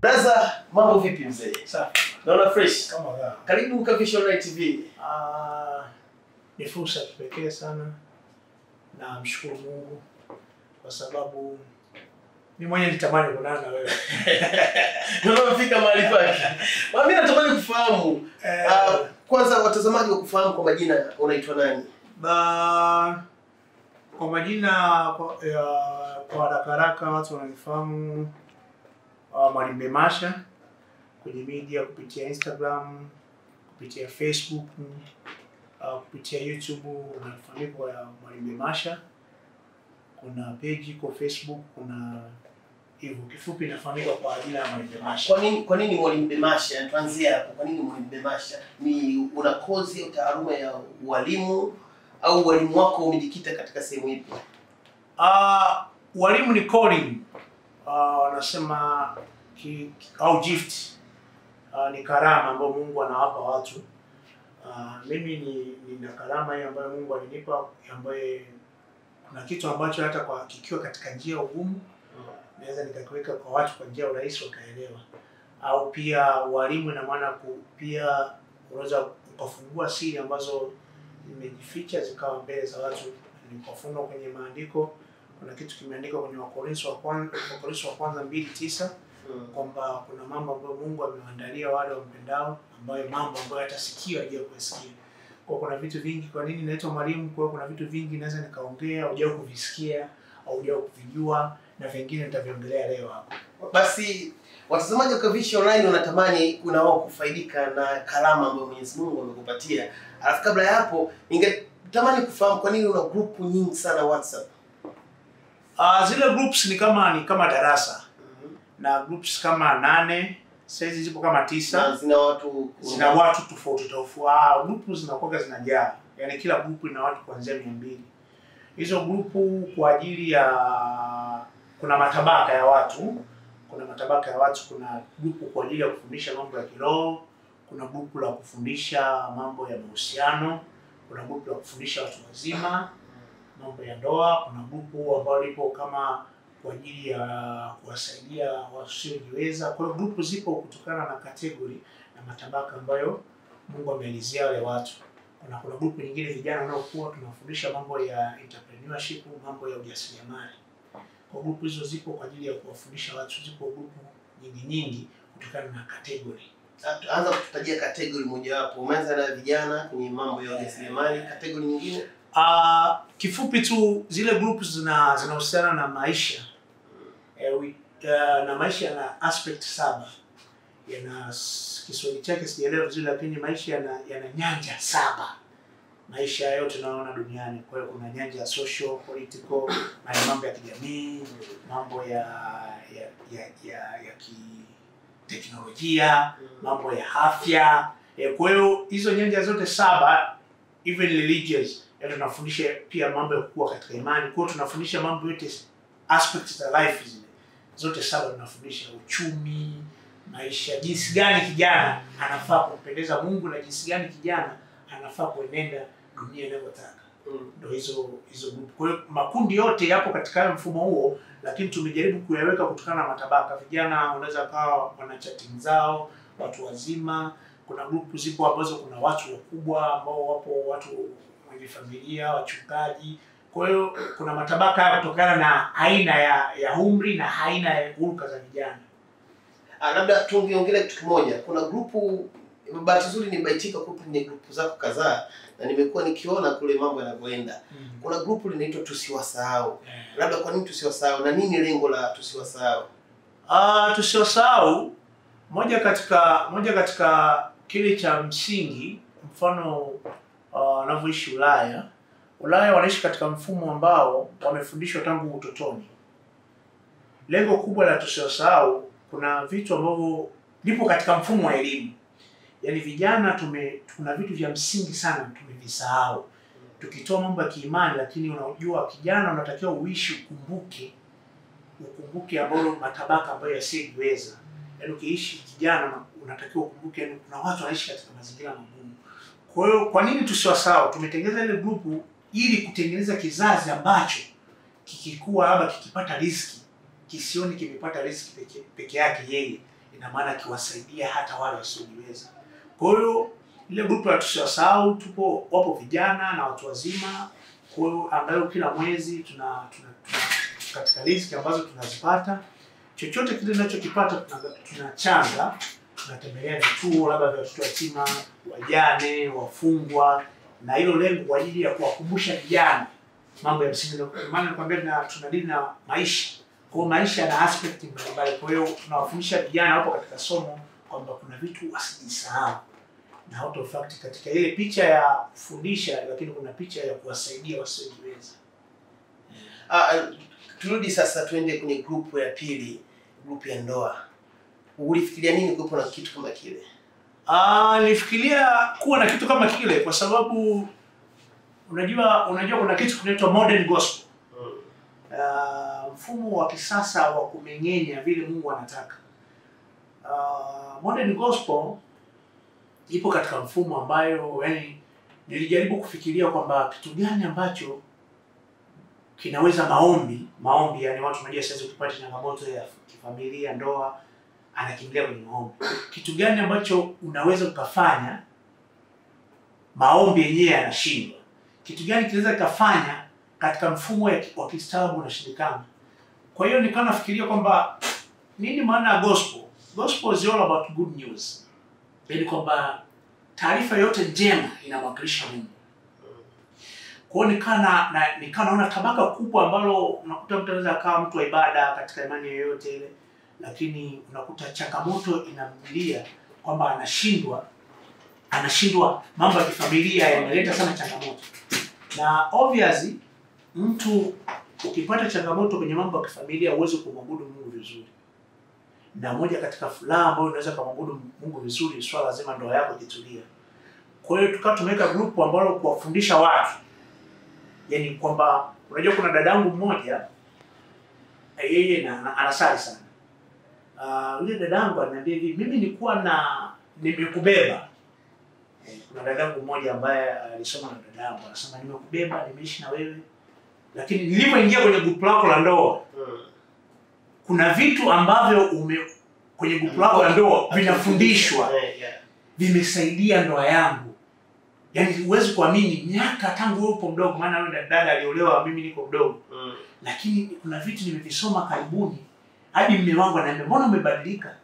Braza, mambo vipi mzee? Safi. Naona fresh. Kama raha. Karibu Kavisha Online TV. Ah, ni fursa ya kipekee sana na mshukuru Mungu kwa sababu mi mwenye nitamani kuonana na wewe. Naona umefika mahali pake. Ma, Mimi natamani kufahamu Eh, ah, kwanza watazamaji wa kufahamu kwa majina unaitwa nani? ba, kwa majina kwa, ya, kwa haraka haraka watu wananifahamu uh, Mwalimu Bemasha kwenye media kupitia Instagram, kupitia Facebook, uh, kupitia YouTube unafahamika kwa Mwalimu Bemasha. Kuna page iko Facebook, kuna hivyo kifupi inafahamika kwa jina la Mwalimu Bemasha. Kwa nini kwa nini Mwalimu Bemasha? Tuanzie hapo. Kwa nini Mwalimu Bemasha? Ni una kozi au taaluma ya ualimu au ualimu wako umejikita katika sehemu ipi? Uh, walimu ni calling uh, wanasema ki, ki, au gift uh, ni karama ambayo Mungu anawapa watu. Uh, mimi ni nina karama hiyo ambayo Mungu alinipa ambaye kuna kitu ambacho hata kwa kikiwa katika njia ugumu naweza nikakiweka kwa watu kwa njia urahisi wakaelewa. Au pia walimu, ina maana ku- pia unaweza ukafungua siri ambazo zimejificha zikawa mbele za watu. Nikafunua kwenye maandiko, kuna kitu kimeandikwa kwenye Wakorintho wa kwanza, Wakorintho wa kwanza mbili tisa Mm. kwamba kuna mambo ambayo Mungu amewaandalia wale wampendao, ambayo mambo ambayo hata sikio hajao kuyasikia. Kwa kuna vitu vingi. Kwa nini naitwa mwalimu? Kwa kuna vitu vingi naweza nikaongea, hujao kuvisikia au hujao kuvijua, na vingine nitaviongelea leo hapa. Basi watazamaji wa Kavisha Online wanatamani kuna wao kufaidika na karama ambayo Mwenyezi Mungu amekupatia. Alafu kabla ya hapo, ningetamani kufahamu kwa nini una grupu nyingi sana WhatsApp. Uh, zile groups ni kama ni kama darasa na groups kama nane saizi zipo kama tisa Na zina watu zina watu tofauti tofauti. Ah, grupu zinakuwa zinajaa, yaani kila grupu ina watu kuanzia mia mbili. Hizo grupu kwa ajili ya kuna matabaka ya watu, kuna matabaka ya watu. Kuna grupu kwa ajili ya kufundisha mambo ya kiroho, kuna grupu la kufundisha mambo ya mahusiano, kuna grupu la kufundisha watu wazima mambo ya ndoa. Kuna grupu ambayo lipo kama kwa ajili ya kuwasaidia wasiojiweza. Kwa hiyo grupu zipo kutokana na kategori na matabaka ambayo Mungu ameelezea wale watu. Kuna kuna grupu nyingine vijana wanaokuwa tunawafundisha mambo ya entrepreneurship, mambo ya ujasiriamali. Kwa grupu hizo zipo kwa ajili ya kuwafundisha watu, zipo grupu nyingi nyingi kutokana na kategori. anza kututajia kategori mojawapo. Umeanza na vijana kwenye mambo ya ujasiriamali, kategori nyingine Uh, kifupi tu zile groups zina zinahusiana na maisha eh, wi- uh, na maisha yana aspect saba yana s- Kiswahili chake sijaelewa vizuri, lakini maisha yana, yana nyanja saba maisha yote tunayoona duniani. Kwa hiyo kuna nyanja ya social, political, na ya mambo ya kijamii, mambo ya ya ya ya, ya kiteknolojia, mambo ya afya. Eh, Kwa hiyo hizo nyanja zote saba even religious yaani tunafundisha pia mambo ya kukua katika imani. Kwa hiyo tunafundisha mambo yote aspects za life zile zote saba tunafundisha: uchumi, maisha, jinsi gani kijana anafaa kumpendeza Mungu na jinsi gani kijana anafaa kuenenda dunia inavyotaka. Mm. Ndio hizo hizo group. Kwa hiyo makundi yote yapo katika mfumo huo, lakini tumejaribu kuyaweka kutokana na matabaka. Vijana wanaweza kawa wana chatting zao, watu wazima. Kuna grupu zipo ambazo kuna watu wakubwa ambao wapo watu wenye familia, wachungaji. Kwa hiyo kuna matabaka haya kutokana na aina ya ya umri na aina ya hulka za vijana. Ah, labda tungeongelea kitu kimoja. Kuna grupu, bahati nzuri nimebaitika kupo kwenye grupu zako kadhaa na nimekuwa nikiona kule mambo yanavyoenda. Kuna grupu linaitwa tusiwasahau. Eh. Labda kwa nini tusiwasahau na nini lengo la tusiwasahau? Ah, tusiosahau moja katika moja katika kile cha msingi, mfano ah, wanavyoishi Ulaya. Ulaya wanaishi katika mfumo ambao wamefundishwa tangu utotoni. Lengo kubwa la tusiosahau, kuna vitu ambavyo vipo katika mfumo wa elimu, yaani vijana tume, kuna vitu vya msingi sana tumevisahau, tukitoa mambo ya kiimani, lakini unajua kijana unatakiwa uishi ukumbuke ukumbuke ambalo matabaka ambayo yasiyojiweza. Yaani ukiishi kijana unatakiwa ukumbuke, yaani kuna watu wanaishi katika mazingira magumu. Kwa hiyo kwa nini tusiwasahau? Tumetengeneza ile grupu ili kutengeneza kizazi ambacho kikikuwa labda kikipata riziki kisioni kimepata riziki peke, peke yake yeye, ina maana akiwasaidia hata wale wasiojiweza. Kwa hiyo ile grupu ya tusiwasahau, tupo wapo vijana na watu wazima. Kwa hiyo ambayo kila mwezi tuna, tuna, tuna katika riziki ambazo tunazipata, chochote kile tunachokipata tuna- tunachanga, tunatembelea vituo labda vya watoto yatima, wajane, wafungwa, na hilo lengo kwa ajili ya kuwakumbusha vijana mambo ya msingi. Ndio maana nakwambia tuna- tunadili na maisha kwa hiyo maisha yana aspect mbalimbali. Kwa hiyo tunawafundisha vijana wapo katika somo kwamba kuna vitu wasijisahau, na out of fact katika ile picha ya kufundisha, lakini kuna picha ya kuwasaidia wasiojiweza. Ah, ah, turudi sasa tuende kwenye grupu ya pili, grupu ya ndoa. Ulifikiria nini kuwepo na kitu kama kile? Ah, nilifikiria kuwa na kitu kama kile kwa sababu unajua unajua kuna kitu kinaitwa modern gospel. Uh, mfumo wa kisasa wa kumeng'enya vile Mungu anataka. Uh, modern gospel ipo katika mfumo ambayo yani nilijaribu kufikiria kwamba kitu gani ambacho kinaweza maombi maombi, yani watu unajua sasa ukipata changamoto ya kifamilia, ndoa, anakimbilia kwenye maombi. Kitu gani ambacho unaweza ukafanya maombi yenyewe yanashindwa? Kitu gani kinaweza kikafanya katika mfumo ya- wa kistaarabu unashindikana? Kwa hiyo nikawa nafikiria kwamba nini maana ya gospel? Gospel is all about good news, yaani kwamba taarifa yote njema inamwakilisha Mungu. Kwa hiyo nikaa na, na nikaa naona tabaka kubwa ambalo unakuta mtu anaweza akawa mtu wa ibada katika imani yoyote ile, lakini unakuta changamoto inamjilia kwamba anashindwa anashindwa, mambo ya kifamilia yanaleta sana changamoto, na obviously mtu ukipata changamoto kwenye mambo ya kifamilia huwezi kumwabudu Mungu vizuri, na moja katika furaha ambayo unaweza kumwabudu Mungu vizuri, swala zima ndoa yako jitulia. Kwa hiyo tukawa tumeweka grupu ambalo kuwafundisha watu yani kwamba unajua kuna dadangu mmoja eh, yeye na, na, anasali sana Ah, yule dadangu ananiambia hivi mimi nilikuwa na nimekubeba Eh, kuna dadangu mmoja ambaye alisoma na dadangu anasema nimekubeba nimeishi na wewe lakini nilivyoingia kwenye grupu lako la ndoa kuna vitu ambavyo ume kwenye grupu lako la ndoa vinafundishwa Eh, yeah. vimesaidia ndoa yangu. Yaani huwezi kuamini miaka tangu wewe upo mdogo, maana yule dada aliolewa, mimi niko mdogo, Mm. lakini kuna vitu nimevisoma karibuni, hadi mme wangu ananiambia mbona umebadilika?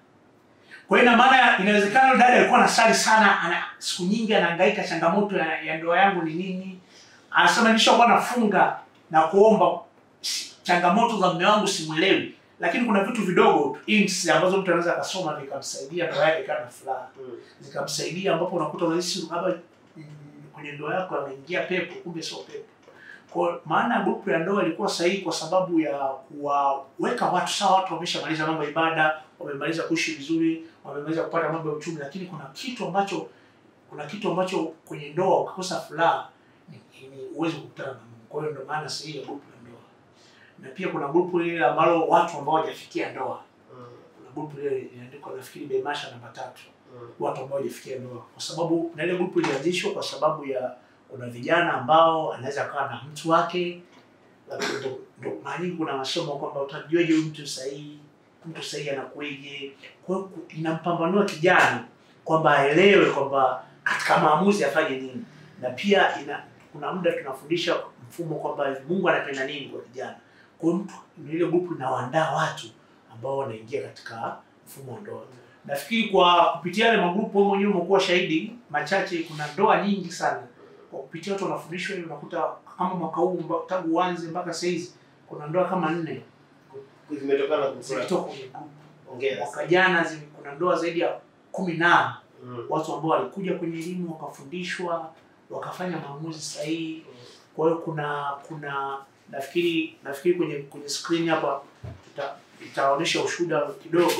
Kwa hiyo ina maana inawezekana yule dada alikuwa anasali sana, ana siku nyingi anahangaika, changamoto ya, ya ndoa yangu ni nini? Anasema nilishakuwa nafunga na kuomba, si- changamoto za mme wangu simwelewi, lakini kuna vitu vidogo tu, hints ambazo mtu anaweza akasoma vikamsaidia ndoa yake ikawa na furaha Mm. zikamsaidia ambapo unakuta unahisi labda mm, kwenye ndoa yako ameingia pepo, kumbe sio pepo. Kwa maana ya grupu ya ndoa ilikuwa sahihi kwa sababu ya kuwaweka watu sawa. Watu wameshamaliza mambo ya ibada, wamemaliza kuishi vizuri, wamemaliza kupata mambo ya uchumi, lakini kuna kitu ambacho kuna kitu ambacho kwenye ndoa ukikosa furaha ni- ni huwezi kukutana na Mungu. Kwa hiyo ndio maana sahihi ya grupu ya ndoa, na pia kuna grupu lile ambalo watu ambao hawajafikia ndoa. Mm. Kuna grupu lile inaandikwa nafikiri Bemasha namba tatu Mm. watu ambao hawajafikia ndoa, kwa sababu na ile grupu ilianzishwa kwa sababu ya kuna vijana ambao anaweza akawa na mtu wake, lakini ndo- ndo mara nyingi kuna masomo kwamba utajuaje huyu mtu sahihi, mtu sahihi anakueje. Kwa hiyo ku- inampambanua kijana kwamba aelewe kwamba katika maamuzi afanye nini, na pia ina kuna muda tunafundisha mfumo kwamba Mungu anapenda nini kwa kijana. Kwa hiyo mtu ni ile grupu inawaandaa watu ambao wanaingia katika mfumo wa ndoa nafikiri kwa kupitia yale magrupu wewe mwenyewe umekuwa shahidi machache, kuna ndoa nyingi sana kwa kupitia watu wanafundishwa hivi, unakuta kama mwaka huu mba- tangu uanze mpaka sasa hizi kuna ndoa kama nne Zimetokana na grupu lako. zilitoka kwenye grupu. Hongera Mwaka sana. jana zi- kuna ndoa zaidi ya kumi na Mm. watu ambao walikuja kwenye elimu wakafundishwa wakafanya maamuzi sahihi. Kwa hiyo kuna kuna nafikiri nafikiri kwenye kwenye screen hapa tuta, itaonyesha ushuhuda kidogo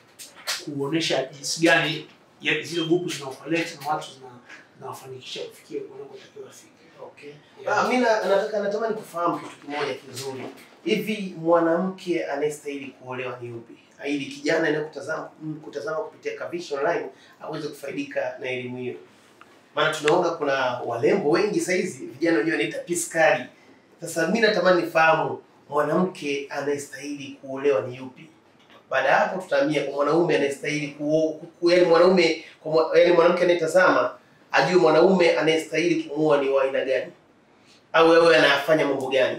kuonesha jinsi gani ya zile grupu zinaoperate na watu zina zinawafanikisha kufikia wanakotakiwa wafike. Okay. Yeah. Ah, mi na- nataka natamani kufahamu kitu kimoja kizuri. Hivi mwanamke anayestahili kuolewa ni yupi? Ili kijana anayekutazama kutazama kupitia Kavish Online aweze kufaidika na elimu hiyo. Maana tunaona kuna walembo wengi sasa hizi vijana wenyewe wanaita piskari. Sasa mi natamani nifahamu mwanamke anayestahili kuolewa ni yupi? Baada ya hapo tutahamia kwa mwanaume anayestahili kuoa, ku- yaani mwanaume kwa mwa- yaani mwanamke anayetazama ajue mwanaume anayestahili kumuoa ni wa aina gani, au wewe anayafanya mambo gani?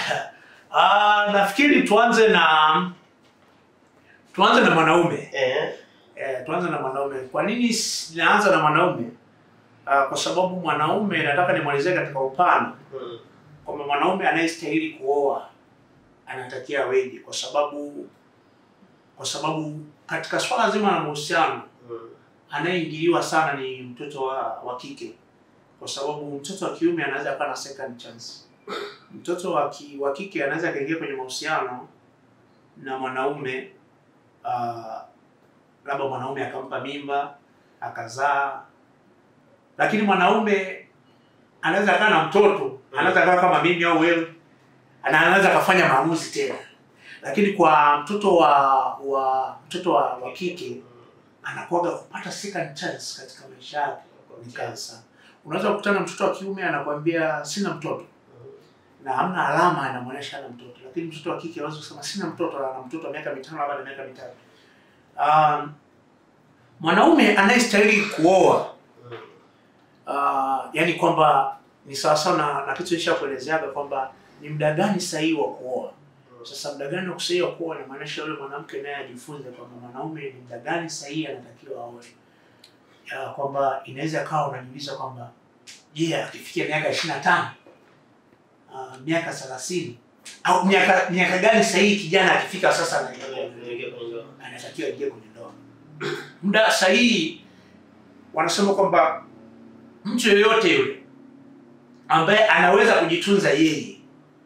Ah, nafikiri tuanze na tuanze na mwanaume. Eh, Eh, tuanze na mwanaume. Kwa nini s- naanza na mwanaume? Ah, kwa sababu mwanaume nataka nimalizie katika upana mm, kwamba mwanaume anayestahili kuoa anatakiwa aweje, kwa sababu kwa sababu katika swala zima la mahusiano mm, anayeingiliwa sana ni mtoto wa, wa kike, kwa sababu mtoto wa kiume anaweza akawa na second chance. Mtoto wa, ki, wa kike anaweza akaingia kwenye mahusiano na mwanaume uh, labda mwanaume akampa mimba akazaa, lakini mwanaume anaweza akawa na mtoto, anaweza akawa kama mimi au wewe, ana- anaweza akafanya maamuzi tena, lakini kwa mtoto wa wa mtoto wa, wa kike anakuwaga kupata second chance katika maisha yake ni kazi sana. Unaweza kukutana na mtoto wa kiume anakuambia sina mtoto na hamna alama anamwonyesha ana mtoto, lakini mtoto wa kike anaweza kusema sina mtoto na ana mtoto wa miaka mitano labda na miaka mitatu. Um, mwanaume anayestahili kuoa mm, uh, yani kwamba ni sawasawa na, na kitu nishakuelezeaga kwamba ni muda gani sahihi wa kuoa. Sasa muda gani wa kusahihi wa kuoa inamaanisha yule mwanamke naye ajifunze kwamba mwanaume ni muda gani sahihi anatakiwa aoe, Ya, kwamba inaweza kawa unajiuliza kwamba je, akifikia miaka ishirini na tano uh, miaka thelathini au miaka miaka gani sahihi kijana akifika sasa anatakiwa Niingie kwenye ndoa. anatakiwa ingie kwenye ndoa. Muda sahihi wanasema kwamba mtu yoyote yule ambaye anaweza kujitunza yeye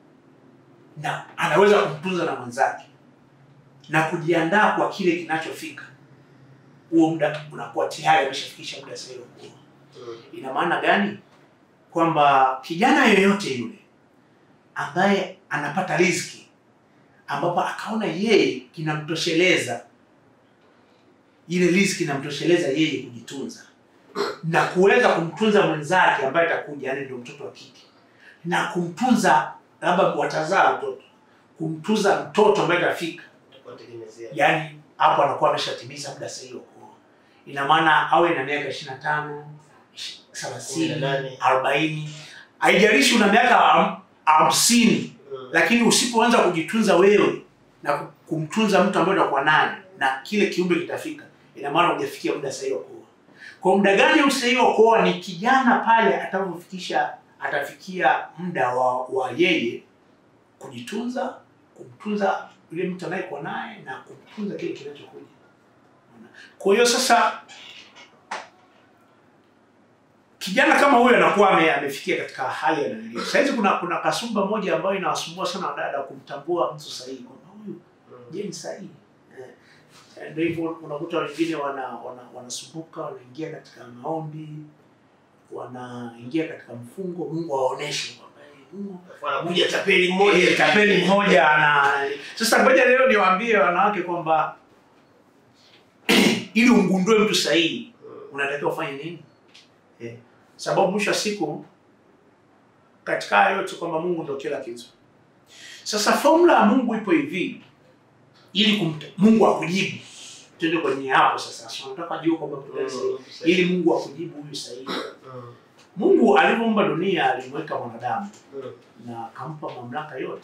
na anaweza kumtunza na mwenzake na kujiandaa kwa kile kinachofika, huo muda unakuwa tayari ameshafikisha muda sahihi wa kuoa. Mm, Ina maana gani? Kwamba kijana yoyote yule ambaye anapata riziki ambapo akaona yeye kinamtosheleza, ile riziki inamtosheleza yeye kujitunza na kuweza kumtunza mwenzake ambaye atakuja, yani ndio mtoto wa kike, na kumtunza labda watazaa mtoto, kumtunza mtoto ambaye atafika tutakuwa tegemezea. yaani hapo anakuwa ameshatimiza muda sahihi wa kuoa. Ina maana awe na miaka ishirini na tano thelathini Kumi na nane. arobaini haijalishi una miaka ham- hamsini Mm, lakini usipoanza kujitunza wewe na ku- kumtunza mtu ambaye utakuwa naye na kile kiumbe kitafika, ina maana hujafikia muda sahihi wa kuoa. Kwa muda gani usahihi wa kuoa? Ni kijana pale atakapofikisha, atafikia muda wa, wa yeye kujitunza, kumtunza yule mtu anayekuwa naye na kumtunza kile kinachokuja. Kwa hiyo sasa kijana kama huyo anakuwa ame, amefikia katika hali ya nanilio. Sasa hizi kuna kuna kasumba moja ambayo inawasumbua sana wadada kumtambua mtu sahihi kwamba huyu mm, je ni sahihi. Eh, Ndio hivyo unakuta wengine wana, wana, wanasumbuka wanaingia katika maombi wanaingia katika mfungo, Mungu awaoneshe kwamba eh, Mungu wanakuja tapeli mmoja Eh, tapeli mmoja ana sasa. Ngoja leo niwaambie wanawake kwamba ili umgundue mtu sahihi Mm, unatakiwa ufanye nini? Eh, sababu mwisho wa siku katika haya yote kwamba Mungu ndio kila kitu. Sasa formula ya Mungu ipo hivi, ili kumta, Mungu akujibu. Twende kwenye hapo sasa. So, nataka jua kwamba kuna sahihi. mm, sahihi. ili Mungu akujibu huyu sahihi. Mm, Mungu alivyoumba dunia alimweka mwanadamu mm, na akampa mamlaka yote.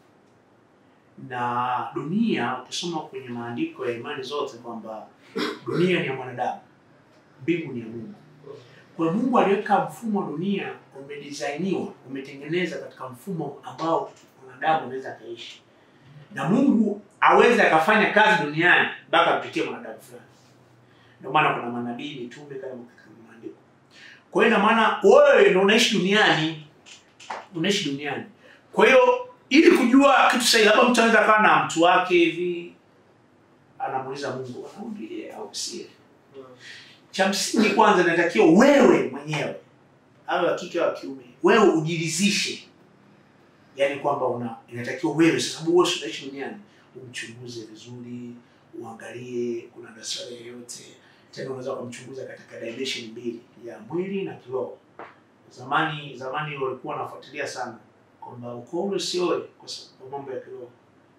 Na dunia ukisoma kwenye maandiko ya imani zote kwamba dunia ni ya mwanadamu, mbingu ni ya Mungu. Kwa hiyo Mungu aliweka mfumo wa dunia umedesainiwa, umetengeneza katika mfumo ambao mwanadamu anaweza akaishi, na Mungu aweze akafanya kazi duniani mpaka apitie mwanadamu fulani. Ndio maana kuna manabii, mitume kama katika maandiko. Kwa hiyo ina maana wewe ndio unaishi duniani, unaishi duniani. Kwa hiyo ili kujua kitu sahihi, labda mtu anaweza akawa na mtu wake hivi, anamuuliza Mungu, anaambie au sie mm, cha msingi kwanza inatakiwa wewe mwenyewe awe wa kike au wa kiume wewe ujiridhishe yaani kwamba una inatakiwa wewe sasa sababu wewe si unaishi duniani umchunguze vizuri uangalie kuna dosari yoyote tena unaweza ukamchunguza katika dimension mbili ya mwili na kiroho zamani zamani walikuwa wanafuatilia sana kwamba ukoo ule usioe kwa sababu mambo ya kiroho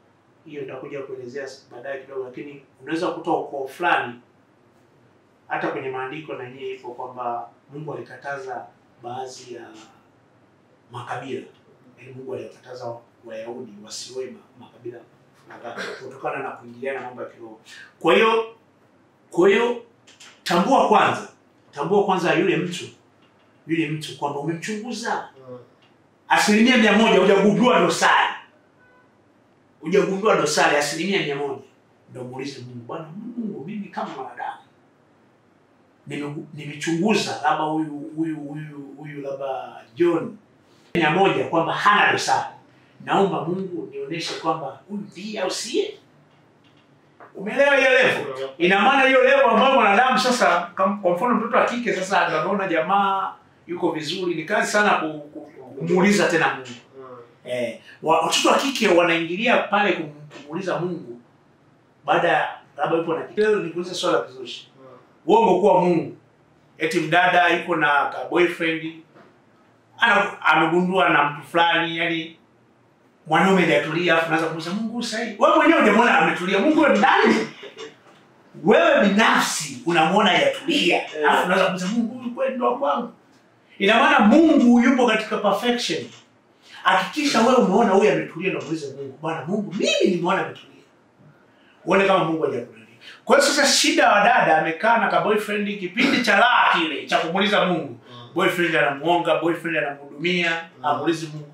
hiyo nitakuja kuelezea baadaye kidogo, lakini unaweza kukuta ukoo fulani hata kwenye maandiko na yenyewe ipo kwamba Mungu alikataza baadhi ya makabila, yaani Mungu alikataza Wayahudi wasioe ma- makabila kadhaa kutokana na kuingiliana mambo ya kiroho. Kwa hiyo kwa hiyo tambua kwanza, tambua kwanza yule mtu yule mtu kwamba umemchunguza Mm. asilimia mia moja hujagundua dosari, hujagundua dosari asilimia mia moja ndio muulize Mungu, Bwana Mungu, mimi kama mwanadamu nime- nimechunguza labda huyu huyu huyu huyu labda John mia moja kwamba hana dosari, naomba Mungu nionyeshe kwamba huyu ndiye au siye. Umeelewa hiyo level? Ina maana hiyo level ambayo mwanadamu sasa, kam- kwa mfano mtoto wa kike sasa ndo anaona jamaa yuko vizuri, ni kazi sana ku- ku- kumuuliza tena Mungu. Mm. Eh, wa- watoto wa kike wanaingilia pale kum- kumuuliza Mungu baada ya labda yupo na leo nikuulize swala la kizushi. Mm. Uongo kuwa Mungu. Eti mdada yuko na ka boyfriend ana amegundua na mtu fulani yani mwanaume hajatulia afu naanza kumuuliza Mungu sahi. Wewe mwenyewe unamwona ametulia. Mungu wewe ni nani? Wewe binafsi unamwona hajatulia. Alafu unaanza kumuuliza Mungu huyu kweli ndo wa kwangu. Ina maana Mungu yupo katika perfection. Hakikisha wewe umeona huyu ametulia na muulize Mungu, Bwana Mungu, mimi nimeona ametulia. Uone kama Mungu hajakujalia. Kwa hiyo sasa shida wa dada amekaa na ka boyfriend kipindi cha raha kile cha kumuuliza Mungu. Mm. Boyfriend anamuonga, boyfriend anamhudumia, Mm. amuulizi Mungu.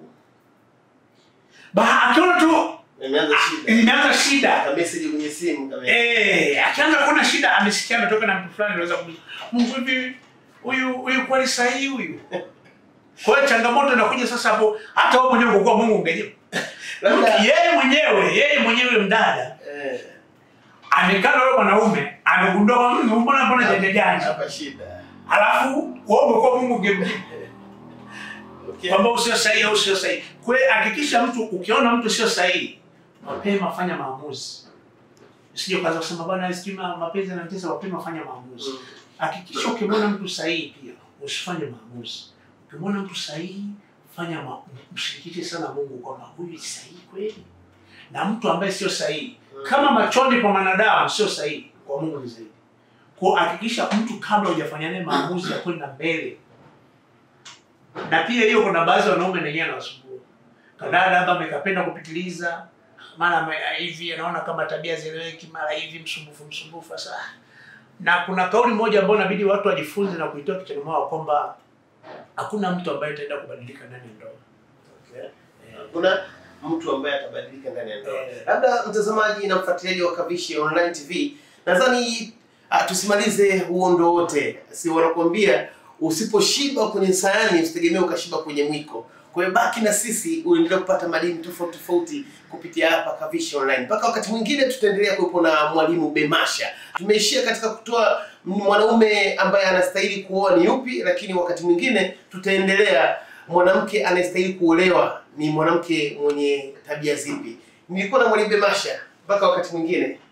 Ba akiona tu Imeanza shida. imeanza shida. Ka message kwenye simu kama. Eh, akianza kuona shida amesikia ametoka na mtu fulani anaweza kumuuliza Mungu hivi huyu huyu kweli sahihi huyu. Kwa hiyo changamoto inakuja sasa hapo hata wewe mwenyewe ungekuwa Mungu ungejibu. Labda Yeye mwenyewe, yeye mwenyewe mdada eh amekaa na yule mwanaume amegundua kwamba "Mm, mbona mbona janja janja. hapa shida. Alafu wewe ungekuwa Mungu ungemjibu Okay. kwamba usio sahihi au sio sahihi. Kwa hiyo hakikisha mtu ukiona mtu sio sahihi, mapema fanya maamuzi. Usije ukaanza kusema bwana sijui ma- mapenzi yanatesa, mapema fanya maamuzi. Mm. Hakikisha ukimwona mtu sahihi pia usifanye maamuzi. Ukimwona mtu sahihi fanya ma, mshirikishe sana Mungu kwamba huyu ni sahihi kweli, na mtu ambaye sio sahihi Mm. kama machoni kwa mwanadamu sio sahihi, kwa Mungu ni zaidi. Kwa hakikisha mtu kabla hujafanya naye maamuzi ya kwenda mbele. Na pia hiyo kuna baadhi ya wanaume na wenyewe anawasumbua. Kadada labda amekapenda kupitiliza, mara ame- hivi anaona kama tabia zieleweki, mara hivi msumbufu msumbufu sasa. Na kuna kauli moja ambayo inabidi watu wajifunze na kuitoa kichwani mwao kwamba hakuna mtu ambaye ataenda kubadilika ndani ya ndoa. Okay. Hakuna mtu ambaye atabadilika ndani ya ndoa. Eh. Labda mtazamaji na mfuatiliaji wa Kavishi Online TV, nadhani ah, tusimalize huo ndo wote, si wanakuambia usiposhiba kwenye sayani usitegemee ukashiba kwenye mwiko. Kwa hiyo baki na sisi uendelee kupata madini tofauti tofauti kupitia hapa Kavishi Online. Mpaka wakati mwingine tutaendelea kuwepo na mwalimu Bemasha. Tumeishia katika kutoa mwanaume ambaye anastahili kuoa ni yupi, lakini wakati mwingine tutaendelea mwanamke anayestahili kuolewa ni mwanamke mwenye tabia zipi. Nilikuwa na mwalimu Bemasha. Mpaka wakati mwingine.